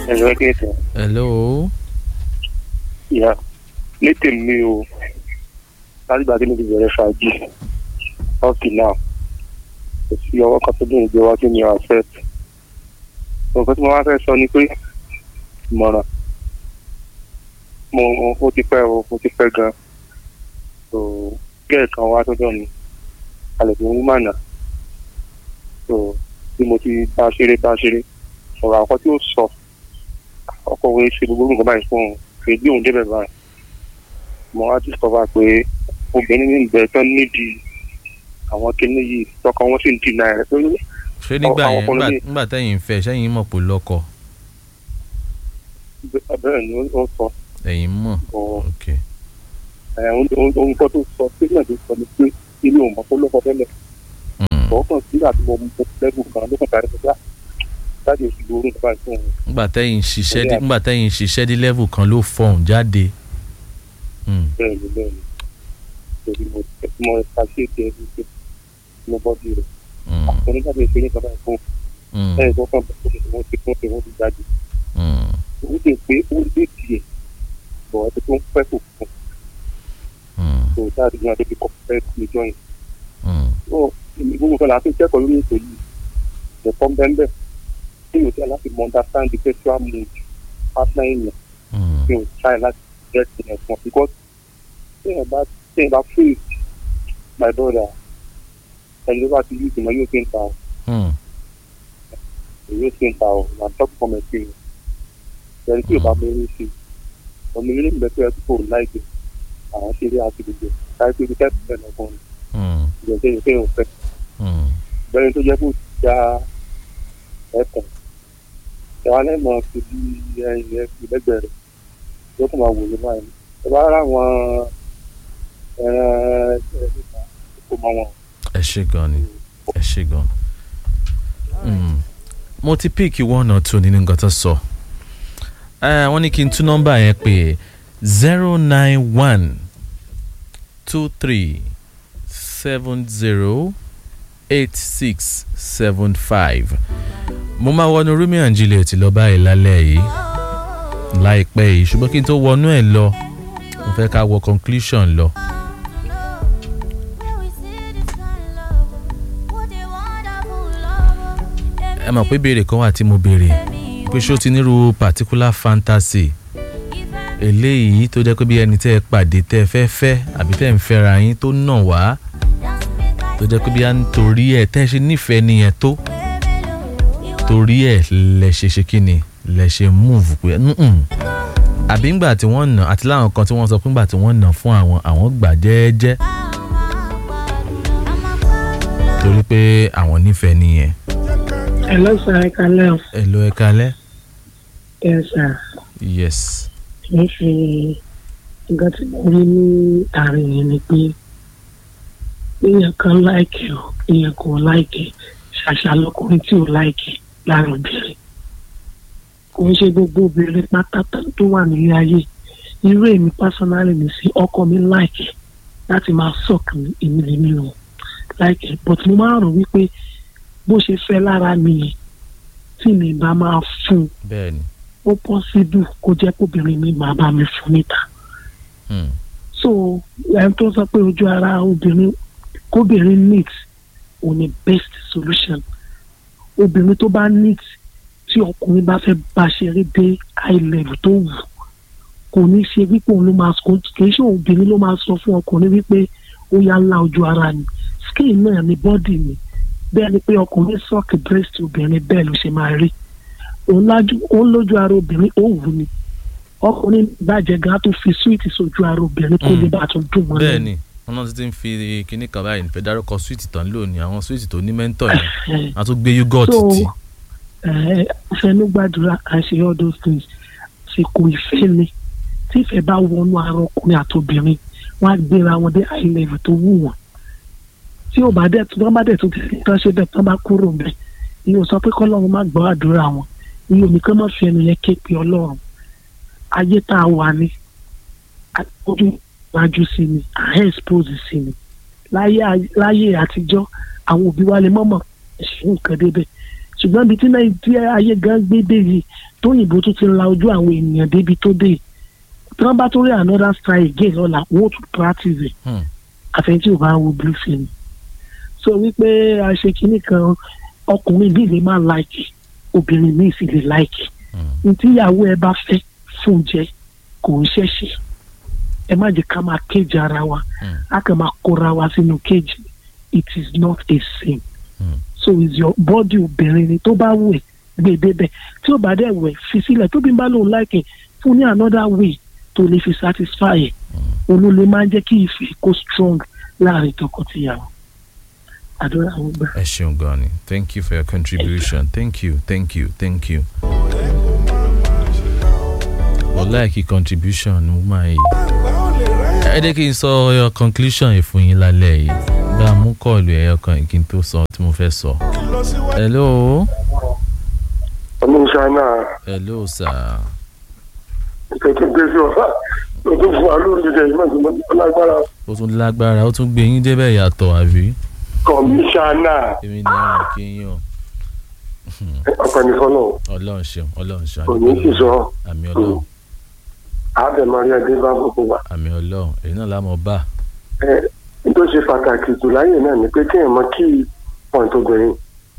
ẹ̀rọ ẹ̀kẹ́tẹ̀ hello ìyá ní tèmi o látìgbà tí mo ti bẹ̀rẹ̀ fàájì up till now kò sí ọwọ́ kan tó dùn ìgbé wá tí mi ò accept nǹkan tí mo wá fẹ́ sọ ni pé ìmọ̀ràn mo ó ti pẹ́ o ó ti pẹ́ gan so gẹ́ẹ̀ kan wá sọ́dọ̀ mi alẹ́ tó ń mànà so bí mo ti bá a ṣeré bá a ṣeré ọ̀rọ̀ àkọ́ tí ó sọ ọkọ̀ wo ṣe gbogbo nǹkan báyìí fún un kì í gbé òun débẹ̀ báyìí mo wá discover pé obìnrin ní ìbẹ̀rẹ̀ tán nídìí àwọn kinní yìí tọkọ wọn sì ń dì náà rẹ̀ pé ṣé nígbà àwọn yẹn ọkùnrin nígbà- ní- nígbà tẹ́yìn ń fẹ́ sẹ́yìn mọ̀ pé lọ́kọ bẹ́ẹ̀ ni ó sọ ẹ̀yìn mọ̀ ọ̀ ok ẹ̀ ohun kan tó sọ sílẹ̀ tó sọ ni pé ilé òun mọ̀ tó lọ́kọ tẹ́lẹ̀ Mm. ọ̀ọ́kàn sígbà tí mo mú lẹ́gùn kan ló kàn tàrí pé jáde oṣù lórí nípa ìfún òun nígbà tẹ́yìn ń ṣiṣẹ́ dé Bóyá- nígbà tẹ́yìn ń ṣiṣẹ́ dé level kan ló fọ̀hún jáde Mm. bẹ́ẹ̀ ni bẹ́ẹ̀ ni torí mo mo ẹ̀ka sí ètò ẹ̀rí pé mo bọ́ sí rẹ̀ Mm. onígbàgbé ìṣe ní bàbá ìfún Mm. ẹ̀ tó kàn bẹ̀rẹ̀ tó wọ́n ti fún ẹ̀ wọ́n ti jáde Mm. ó lè pé ó lè tiẹ̀ bọ̀ ẹ́ tó ń pẹ́ kò fún Mm. tó jáde ní adébí kọ́ fẹ́ níjọ́ yẹn Mm. ó gbogbo kan láti kẹ́kọ̀ọ́ lórí ètò yìí ẹ̀kọ́ bẹ́ẹ̀ tí yóò tẹ́ láti mọ understand the sexual mood partner èèyàn Mm. tí yóò try láti get in ẹ̀fọn because tí yẹn bá tí yẹn bá free my brother ẹni tó bá ti yí ìgbìmọ̀ yóò fi ń ta ọ̀ Mm. yóò fi ń ta ọ̀ na talk from experience ẹni tí yóò bá mú eré sí ọmọ eré mi bẹ́ẹ̀ tó kò láìpẹ́ àwọn ṣeré àti gbogbo láìpẹ́ ibi kẹ́kọ̀ọ́ bẹ́ẹ̀ lọ́kùnrin Mm. ìgbésẹ̀ yóò fẹ́ yóò fẹ́ Mm. bẹ́ẹ̀ tó jẹ́ kó já ẹ̀kọ́ ìwà lẹ́mọ̀ fi bí ẹyin ẹ̀ fi lẹ́gbẹ̀ẹ́ rẹ̀ yóò kó máa wò ló báyìí ẹ bá rà wọn ẹran ẹ̀ẹ́dẹ́gbẹ̀ta kó mọ wọn. ẹ ṣe gan ni ẹ ṣe gan. Mm. mo ti píìkì one or two nínú nǹkan tó sọ Eh, wọ́n ní kí n tún nọ́mbà yẹn pé zero nine one two three seven zero eight six seven five mo máa wọnú Romeo and Juliet lọ báyìí lálẹ́ yìí láìpẹ́ yìí ṣùgbọ́n kí n tó wọnú ẹ̀ lọ mo fẹ́ ká wọ conclusion lọ. ẹ mọ̀ pé béèrè kan wà tí mo béèrè pé ṣó ti nírú particular fantasy eléyìí tó jẹ́ pé bí ẹni tẹ́ ẹ pàdé tẹ́ ẹ fẹ́ fẹ́ àbí tẹ́ ẹ ń fẹ́ra yín tó nà wá tó jẹ́ pé bí a ń torí ẹ̀ tẹ́ ẹ ṣe nífẹ̀ẹ́ nìyẹn tó torí ẹ̀ lẹ ṣe ṣe kí ni lẹ ṣe move pé "Mm-mm." àbí ńgbà tí wọ́n nà àti láwọn kan tí wọ́n sọ pé ńgbà tí wọ́n nà fún àwọn àwọn gbà jẹ́ẹ́jẹ́ torí pé àwọn nífẹ̀ẹ́ nìyẹn Hello, sir. I can help. ẹ lọ ẹ kalẹ́ Yes, sir. yes Kì í ṣe nǹkan tí mo rí ní àárín yẹn ni pé èèyàn kan láìkì o èèyàn kò láìkì ṣàṣà lọkùnrin tí ò láìkì láàrin obìnrin. Kò ń ṣe gbogbo obìnrin pátátá tó wà nílé ayé. Irú èmi pásánálì mi sí ọkọ mi láìkì láti máa sọ̀kì èmi lèmi lò láìkì but mo máa ń rò wípé bó ṣe fẹ́ lára mi yẹn tí mi bá máa fún un bẹ́ẹ̀ ni ó pọ́sibú kó jẹ́ kóbìnrin mi máa bá mi fún níta. Hmm. so ẹni tó sọ pé ojú ara obìnrin kóbìnrin neat ò ní best solution obìnrin tó bá neat tí ọkùnrin bá fẹ́ bá ṣeré dé high level tó wù kò ní ṣe wípé òun ló máa sọ kì í ṣe obìnrin ló máa sọ fún ọkùnrin wípé ó yá ńlá ojú ara ni skin náà ni body ni bẹ́ẹ̀ ni pé ọkùnrin sọ́ọ̀kì breast obìnrin bẹ́ẹ̀ ló ṣe máa rí òun lájú òun lójú ara obìnrin ó wù ni ọkùnrin bàjẹ́ gan tó fi súwìtì sójú ara obìnrin kó Mm. lè bá a tún dùn mọ́ bẹ́ẹ̀ lẹ́nu. ni wọn náà ti ti ń fi kinní kan báyìí nífẹ̀ẹ́ dárúkọ sweet tán lónìí àwọn sweet tó ní mẹ́ńtọ̀ yẹn Ẹ̀, a tún gbé yogurt so tì ẹ fẹnu gbàdúrà à ń ṣe all those things ṣèkò ìfẹ́ ni tí ìfẹ́ bá wọnú ara ọkùnrin àtobìnrin wọ́n á gbéra wọn dé high level tó wù wọ́n tí ò bá dẹ̀ tí wọ́n bá dẹ̀ tó ti tán ṣe bẹ́ẹ̀ tán bá kúrò bẹ́ẹ̀ ìyẹn ò sọ pé kọ́lọ́run má gbọ́ àdúrà wọn ìyẹn ò ní kí wọ́n má fi ẹnu yẹn ké pe ọlọ́run ayé tá a wà ní ojú iwájú sí ni à ń expose sí ni láyé láyé àtijọ́ àwọn òbí wa lè mọ̀mọ́ ṣe nǹkan débẹ̀ ṣùgbọ́n ibi tí nàìjíríà ayé gan gbé dé yìí tóyìnbó tún ti la ojú àwọn ènìyàn débi tó dé tí wọ́n bá tó rí another style again lọ́la wọ́n tún practice ẹ̀ Hmm. àfẹ́ntí ò bá ń wo blue film so wípé a ṣe kinní kan ọkùnrin bíi lè má like obìnrin míì sì lè like Hmm. ntí ìyàwó ẹ bá fẹ́ fún jẹ kò ń ṣẹ̀ṣẹ̀ ẹ má jẹ́ ká máa kéjì ara wa Hmm. a kàn máa kóra wa sínú kéjì it is not a sin Hmm. so is your body obìnrin ni tó bá wù ẹ́ gbé e débẹ̀ tí ó bá dẹ̀ wẹ̀ fi sílẹ̀ tóbi bá lòun láìkè fún ní another way tó lè fi satisfy ẹ̀ olólè máa ń jẹ́ kí ìfẹ́ kó strong láàrin tọkọtìyàwó àdúrà àwọn gbà. ẹ ṣeun gan ni thank you for your contribution thank you thank you thank you. mo like your contribution woman yìí. ẹ jẹ́ kí n sọ your conclusion yìí fún yín lálẹ́ yìí bá a mú kọ́ọ̀lù ẹ̀yọ kan kí n tó sọ tí mo fẹ́ sọ. hello ọlọ́run náà hello sir. ìtẹ̀tẹ̀ gbé sí ọ̀fà lọ́dún fún alóòrùn jẹ́ ìmọ̀ ìgbìmọ̀ lágbára ó tún lágbára ó tún gbé yín débẹ̀ yàtọ̀ àbí. kọmíṣánná èmi ni àwọn kí yín o ọ̀pẹ̀nifọ́nà ọlọ́run ṣeun ọlọ́run ṣeun òní sì sọ àmì ọlọ́run àbẹ̀mọ́rí ẹdẹ bá gbogbo wa. àmì ọlọ́run èyí náà lámọ̀ bá ẹ n tó ṣe pàtàkì jù láyè náà ni pé kéèyàn mọ kí point obìnrin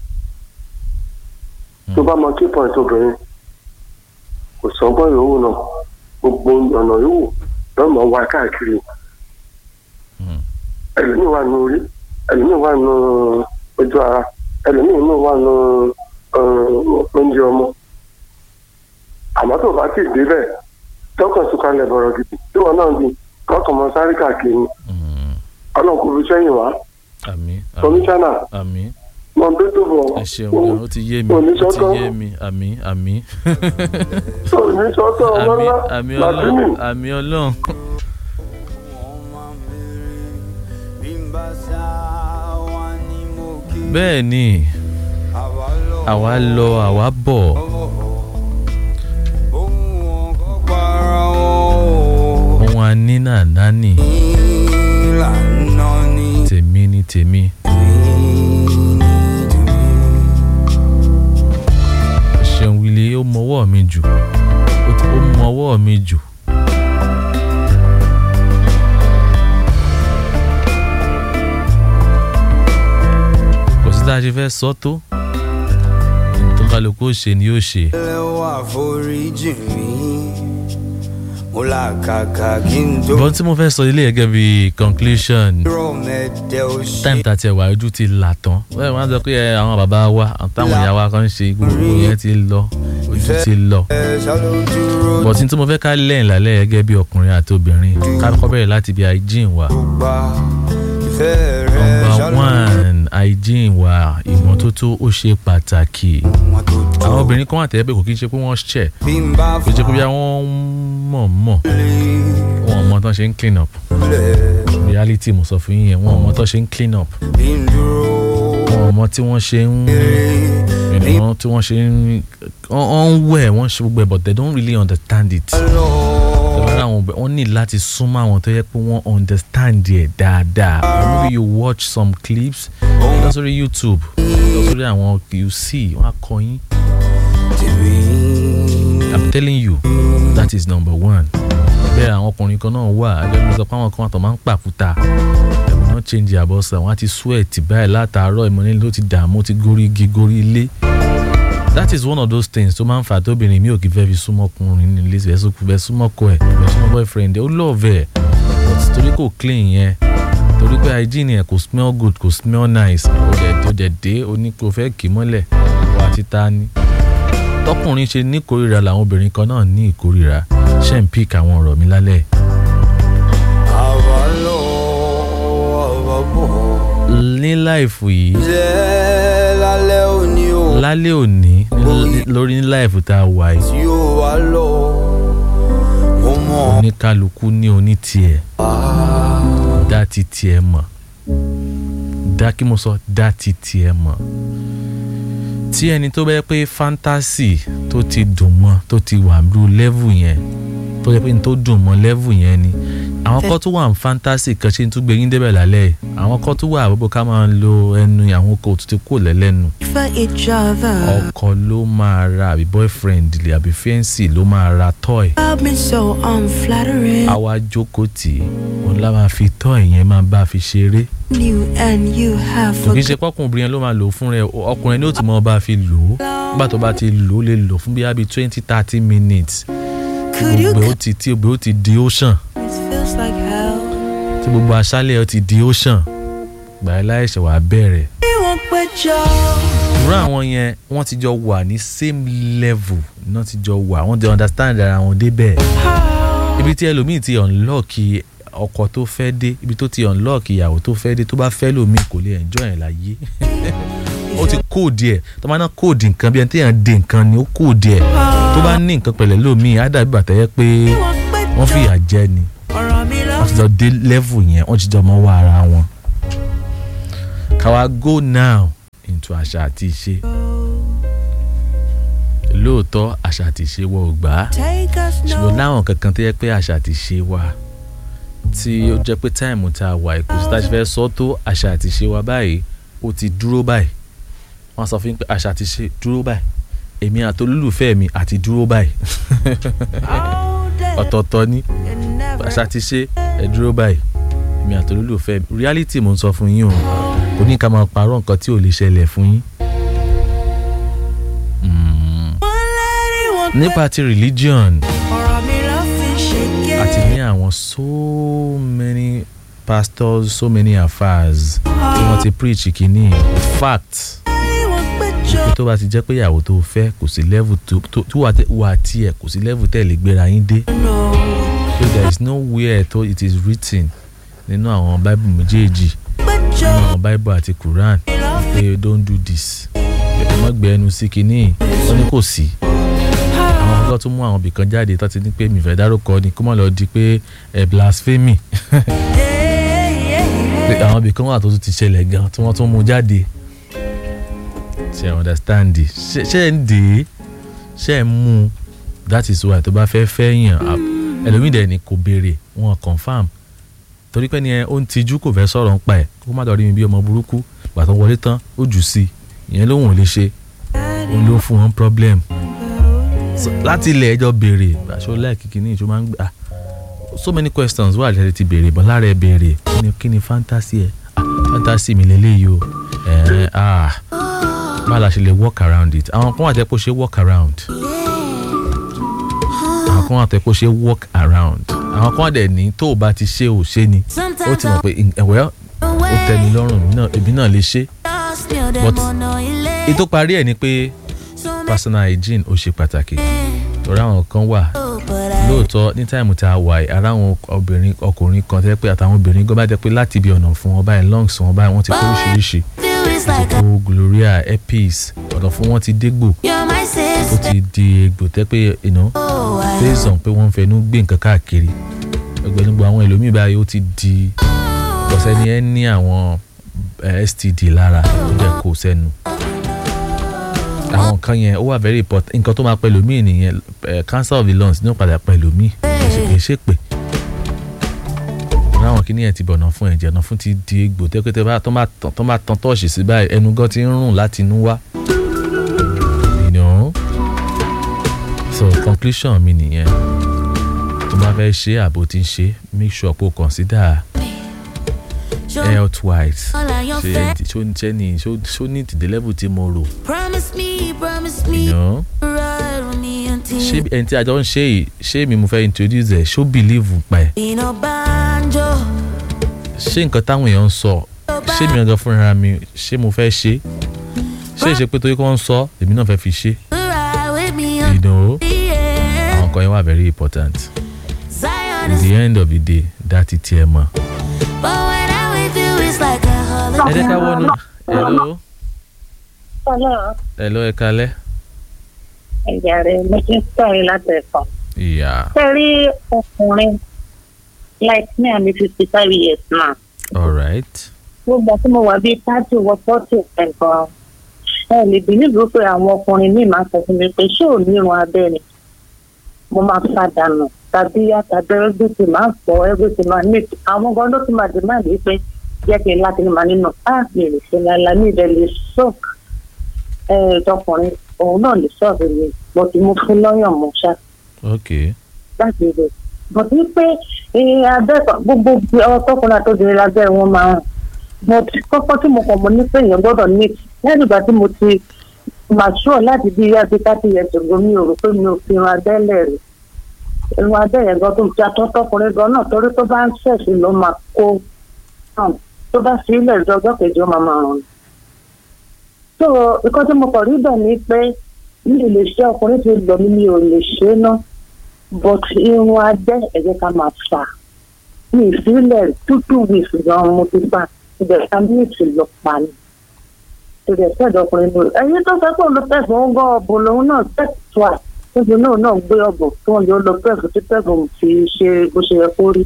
tó bá mọ kí point obìnrin kò sọgbọ́n yòówù náà gbogbo ọ̀nà yòówù lọ́mọ wa káàkiri Hmm. ẹlòmíì wà nù orí ẹlòmíì wà nù ojú ara ẹlòmíì náà wà nù oúnjẹ ọmọ àmọ́ tó bá ti débẹ̀ tọkàn sùkàlẹ̀ bọ̀rọ̀ gidi tí wọn náà di kọ́kàn mọ sáré káàkiri ni Hmm. ọlọ́run kò fi sẹ́yìn wá àmì àmì kọmíṣánná àmì mọ bí tó bọ̀ ẹ ṣeun gan ó ti yé mi ó oníṣọ́tọ̀ ti yé mi àmì àmì oníṣọ́tọ̀ ọmọ àmì ńlá àmì làtúnì ọlọ́run àmì ọlọ́run bẹ́ẹ̀ ni àwa lọ àwa bọ̀ ohun a ní náà nání tèmi ni tèmi ṣeun wílé ó mọwọ́ mi jù ó ti- ó mọwọ́ mi jù. kò sí tá a ṣe fẹ́ sọ tó tó kálukú ó ṣe ni yóò ṣe. lẹ́wọ̀n àforíjì mi mo là kàkà kí n tó bọ́n tí mo fẹ́ sọ ilé gẹ́gẹ́ bí conclusion rọ̀ mẹ́tẹ́ ó ṣe time tá a tiẹ̀ wá ojú ti là tán wọ́n máa ń sọ pé ẹ, àwọn bàbá wa àtàwọn ìyá wa kan ń ṣe gbogbo yẹn ti lọ ojú ti lọ. ẹ ṣàlọ́ dúró bọ̀tí tí mo fẹ́ ká lẹ́yìn lálẹ́ gẹ́gẹ́ bí ọkùnrin àti obìnrin ká kọ́ bẹ̀rẹ̀ láti bí hygiene wa. gbà ìfẹ́ rẹ number ṣàlọ́ one hygiene wa ìmọ́tótó ó ṣe pàtàkì. wọn tó tó àwọn obìnrin kan wà tẹ́lẹ̀ pé kò kí n ṣe pé wọ́n ṣẹ̀ bí n bá kò jẹ́ pé bí wọ́n mọ̀ mọ̀ wọn ò mọ tán ṣe ń clean up fúlẹ̀ reality mo sọ fún yín yẹn wọn ò mọ tán ṣe ń clean up bí n dúró wọn ò mọ tí wọ́n ṣe ń ìrìnà tí wọ́n ṣe ń wọ́n ń wẹ̀ wọ́n ṣe gbogbo ẹ̀ but they don't really understand it. lọ Tẹ̀wọ́n àwọn ọbẹ̀ wọ́n ní láti súnmọ́ àwọn tó yẹ pé wọ́n understand ẹ̀ dáadáa. Or maybe you watch some clips lọ sórí YouTube lọ sórí àwọn you see wọ́n á kọ yín. tèmi I'm telling you that is number one. Bẹ́ẹ̀ àwọn ọkùnrin kan náà wà ẹgbẹ́ mi sọ pé àwọn kan àtọ̀ máa ń pàkúta. Ẹ̀wọ̀n náà change àbọ̀sà wọ́n á ti sweat báyìí látàárọ̀ ìmọ̀lẹ́ ló ti dààmú ó ti gorí igi gorí ilé. That is one of those things tó máa ń fà tóbìnrin mi ò kì í fẹ́ fi súnmọ́ ọkùnrin ní ilé ìfẹ́ sókù fẹ́ súnmọ́ ọkọ ẹ̀ fẹ́ súnmọ́ boyfriend ẹ̀ ó love ẹ̀ but torí kò clean yẹn torí pé hygiene ẹ̀ kò smell good kò smell nice ó dẹ̀ ó dẹ̀ dé ó ní kó fẹ́ kì í mọ́lẹ̀ wà á ti ta ni tọkùnrin ṣe ní ìkórìíra làwọn obìnrin kan náà ní ìkórìíra ṣe ń pík àwọn ọ̀rọ̀ mi lálẹ́ àwa lọ àwa bọ̀ ní láìfù yìí jẹ́ lálẹ́ òní o lálẹ́ òní ní- lórí ní láìfù tá a wà yìí tí ó wá lọ mo mọ̀ oníkálukú ní oní tiẹ̀ dá ti tiẹ̀ mọ̀ dá kí mo sọ dá ti tiẹ̀ mọ̀ tí ẹni tó bẹ́ẹ̀ pé fantasy tó ti dùn mọ́ tó ti wà lú level yẹn tó yẹ pé ní tó dùn mọ́ level yẹn ni àwọn kan tó wà ní fantasy kan ṣe ń tún gbé yín débẹ̀ lálẹ́ yìí àwọn kan tó wà àbúrò ká máa ń lo ẹnu àwọn kò tó ti kó lẹ́lẹ́nu for each other. ọkọ ló máa ra àbí boyfriend lè àbí fiancé ló máa ra toy I've been so unflattering. àwa jókòó tì í òun lá máa fi toy yẹn máa bá a fi ṣeré You and you have kò kí n ṣe forgotten. pọ́kùnrin yẹn ló máa lò ó fún rẹ ọkùnrin ní ó ti mọ bá a fi lò ó nígbà tó bá ti lò ó lè lò fún bíi twenty thirty minutes Could you gbogbo ó ti tí gbogbo ó ti di ocean It feels like hell. tí gbogbo aṣálẹ̀ ó ti di ocean gbà ẹ́ láìṣẹ̀ wàá bẹ̀rẹ̀ You won't put your irú àwọn yẹn wọ́n ti jọ wà ní same level náà ti jọ wà wọ́n ti understand ara wọn débẹ̀ ibi tí ẹlòmíì ti unlock ọkọ tó fẹ́ dé ibi tó ti unlock ìyàwó tó fẹ́ dé tó bá fẹ́ lòmíì kò lè enjoy ẹ̀ láyé ó ti kóòdì ẹ̀ tó máa ná kóòdì nǹkan bí ẹni tí yàn dé nǹkan ni ó kóòdì ẹ̀ tó bá ní nǹkan pẹ̀lẹ́ lòmíì á dàbí bàtà yẹ pé wọ́n fìyà jẹ ni ọ̀rọ̀ mi lọ. wọ́n ti jọ dé level yẹn wọ́n ti jọ mọ́ wá ara wọn. káwa go now into àṣà àti ìṣe lóòótọ́ àṣà àti ìṣe wọ ò gbà á Take us ṣùgbọ́n no. láwọn kankan tó yẹ pé àṣà àti ìṣe wa tí ó jẹ́ pé táìmù tá a wà kò sí tá a ṣe fẹ́ sọ tó àṣà àti ìṣe wa báyìí ó ti dúró báyìí wọ́n sọ fún mi pé àṣà àti ìṣe dúró báyìí èmi àti olólùfẹ́ mi àti dúró báyìí All day ọ̀tọ̀ọ̀tọ̀ ni and never. àṣà ti ṣe ẹ dúró báyìí èmi àti olólùfẹ́ mi reality mo ń sọ fún yín o kò ní ká máa parọ́ nǹkan tí ò lè ṣẹlẹ̀ fún yín. Mm. One lady won't nípa ti religion ọ̀rọ̀ mi lọ fi ṣèké. àti ní àwọn so many pastors so many affairs tí wọ́n ti preach kínní fact You won't put pé your tó bá ti jẹ́ pé ìyàwó tó fẹ́ kò sí level tó tó tó wà tẹ- wà tiẹ̀ kò sí level tẹ̀ lè gbéra yín dé. no. so there is nowhere to it is written nínú àwọn bible méjèèjì Put nínú your àwọn bible àti quran love pé don't do this ẹ má gbé ẹnu sí kinní ó ní kò sí àwọn ọgọ́ tó mú àwọn ibìkan jáde tó ti ní pé mi fẹ́ dárúkọ ni kó má lọ di pé ẹ blasphemy pé àwọn ibìkan wà tó tún ti ṣẹlẹ̀ gan tí wọ́n tún mú jáde ṣe ẹ understand ṣe ṣe ẹ ń dè é ṣe ẹ ń mú un that is why tó bá fẹ́ fẹ́ yàn á- ẹlòmíì dẹ̀ ni kò béèrè wọn confam torí pé ni ẹ ó ń tijú kò fẹ́ sọ̀rọ̀ ń pa ẹ̀ kó má lọ rí mi bí ọmọ burúkú gbà tó wọlé tán ó jù sí i ìyẹn lóhùn ò lè ṣe òun ló fún wọn problem So, láti ilẹ̀ ẹjọ́ béèrè aṣọ láìkí kìíní ìṣó máa ń gbà so many questions wà lẹ́rìí ti béèrè bọ́n lára ẹ béèrè kí ni kí ni fantasy ẹ ah fantasy mi lélẹ́yìí o ẹ̀ ah báwo la ṣe lè work around it àwọn kan wà tẹ́ pé ó ṣe work around àwọn kan wà tẹ́ pé ó ṣe work around àwọn kan wà dẹ̀ ní tó o bá ti ṣe ò ṣe ni ó ti mọ̀ pé ẹ̀wẹ́ ó tẹ́ mi lọ́rùn èmi náà- èmi náà lè ṣe but ètò parí ẹ̀ ni pé personal hygiene ó ṣe pàtàkì torí àwọn kan wà lóòótọ́ ní táìmù tá a wà yìí ara àwọn obìnrin ọkùnrin kan tẹ́ pé àtàwọn obìnrin gan bá jẹ́ pé láti ibi ọ̀nà fún wọn báyìí lungs wọn báyìí wọ́n ti kó oríṣiríṣi ó gloria epis ọ̀nà fún wọn ti dégbò ó ti di egbò tẹ́ pé you know, based on pé wọ́n ń fẹnu gbé nǹkan káàkiri ẹgbẹ̀nugbọ̀ àwọn ẹlòmíì báyìí ó ti di ọ̀sẹ̀ ni ẹ ní àwọn eh, std lára ó dẹ̀ kó sẹ́nu àwọn nǹkan yẹn ó wà very important nǹkan tó máa pẹ̀lú mí nìyẹn eh, cancer of the lungs ní ó padà pẹ̀lú mí ṣèpè ṣèpè láwọn kìíní yẹn ti bọ̀nà fún ẹ̀jẹ̀ náà fún ti di egbò tẹ́kẹ́tẹ́ bá tó máa tán tó máa tán tọ́ọ̀ṣì sí báyìí ẹnu gan ti ń rùn láti inú wá you know so conclusion mi nìyẹn tó bá fẹ́ ṣe àbò tí ń ṣe make sure pé o consider health wise ṣe ṣó ń ṣe ní ṣó ṣó ní ìdílé level tí mo rò Promise me, promise me, you know ride with me until ṣé ẹni tí a jọ ń ṣe yìí ṣé mi mo fẹ́ introduce ẹ̀ ṣó believe pa ẹ̀ in a banjo. ṣé nǹkan táwọn èèyàn ń sọ ṣé mi gangan fúnra mi ṣé mo fẹ́ ṣe ṣé ìṣe pé torí kí wọ́n ń sọ èmi náà fẹ́ fi ṣe Ride with me you know until the end. àwọn kan yẹn wà very important Zion in is the end of the day dátì tiẹ̀ mọ̀. But when I'm with you, it's like a ẹ holiday. jẹ́ ká wọnú hello Hello, hello ẹ kalẹ́ ẹ̀jẹ̀ rẹ̀ mo ti ń sọ̀rọ̀ láti ẹ̀kọ́. ìyá Ṣé rí ọkùnrin like me I'm fifty five years now. alright Gbogbo àti mo wà bíi thirty wọ forty ẹ̀kan. Ẹ lè bí nílùú pé àwọn ọkùnrin míì máa sọ fún mi pé ṣé ò ní irun abẹ́ ni? mo máa fa dànù tàbí àtàbí everything máa fọ everything máa neat àwọn gan ló ti máa dé máa lè pé jẹ́ kí n láti ní màá nínú á mi lè ṣe láìla mi rẹ̀ lè soak tọkùnrin òun náà lè sọ̀rọ̀ mi mo ti mú fún lọ́yàn mọ́ ṣá ok láti rẹ̀ bọ̀dé pé abẹ́ gbogbo ọtọkùnrin àtọ́jọ́rẹ́ lábẹ́ wọn máa ń mo ti kọ́kọ́ tí mo kàn mọ́ ní pé èèyàn gbọ́dọ̀ ní lẹ́yìn ìgbà tí mo ti mature láti bí yá bí thirty years ago mi ò rò pé mi ò fi irun abẹ́lẹ̀ rẹ̀ irun abẹ́yẹn gan tó ti atọ́tọ́kùnrin gan náà torí tó bá ń ṣẹ̀sì ló máa kó náà tó bá fi ilẹ̀ ìjọ ọjọ́ kejì ó máa máa rùn. so ìkan tí mo kàn rí bẹ̀ ni pé mi ò lè ṣe ọkùnrin tí lọ mi mi ò lè ṣe é ná but irun abẹ́ ẹ̀jẹ̀ ká máa fà mi ìfilẹ̀ tútù wíìsì gan mo ti fà ìbẹ̀rẹ̀ mi ìtì lọ pa ni torí ẹ̀ sẹ́dọ̀ ọkùnrin lórí ẹ̀yin tó fẹ́ kó ló pẹ̀fọ́ ń gọ́ ọ̀bùn lòun náà tẹ̀síwá à tóbi náà náà gbé ọ̀bùn tó ń lọ pẹ̀fù tí pẹ̀fù fi ṣe bó ṣe yẹ kó rí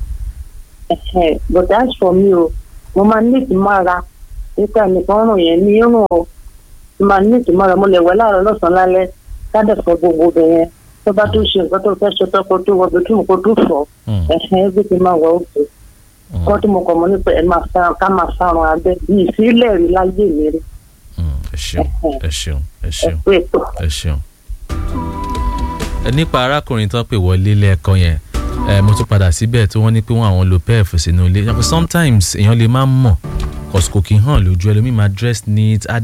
but as for me o mo máa ní ìtìmọ́ra nípa nìkan rùn yẹn ní irun o mo máa ní ìtìmọ́ra mo lè wẹ̀ láàárọ̀ lọ́sàn-án lálẹ́ kádẹ̀fọ́ gbogbo bẹ̀ yẹn tó bá tó ṣe nǹkan tó fẹ́ ṣe tọ́kọ tó wọ bí kí n kó tó fọ́ everything máa wọ òkè kọ́ tí mo kọ̀ mọ́ nípa ẹ̀ máa fa ká máa farun abẹ́ yìí sílẹ̀ rí láyé mi rí ẹ ṣeun ẹ ṣeun ẹ ṣeun ẹ̀kú ètò. ẹ ṣeun. ẹ nípa arákùnrin tó pè wọlé lẹ́ẹ̀kan yẹn ẹ mo tún padà síbẹ̀ tí wọ́n ní pé wọ́n àwọn lo pef sínú ilé sometimes èèyàn lè má mọ̀ kọ̀sìkò kì í hàn lójú ẹlòmíì máa dress neat á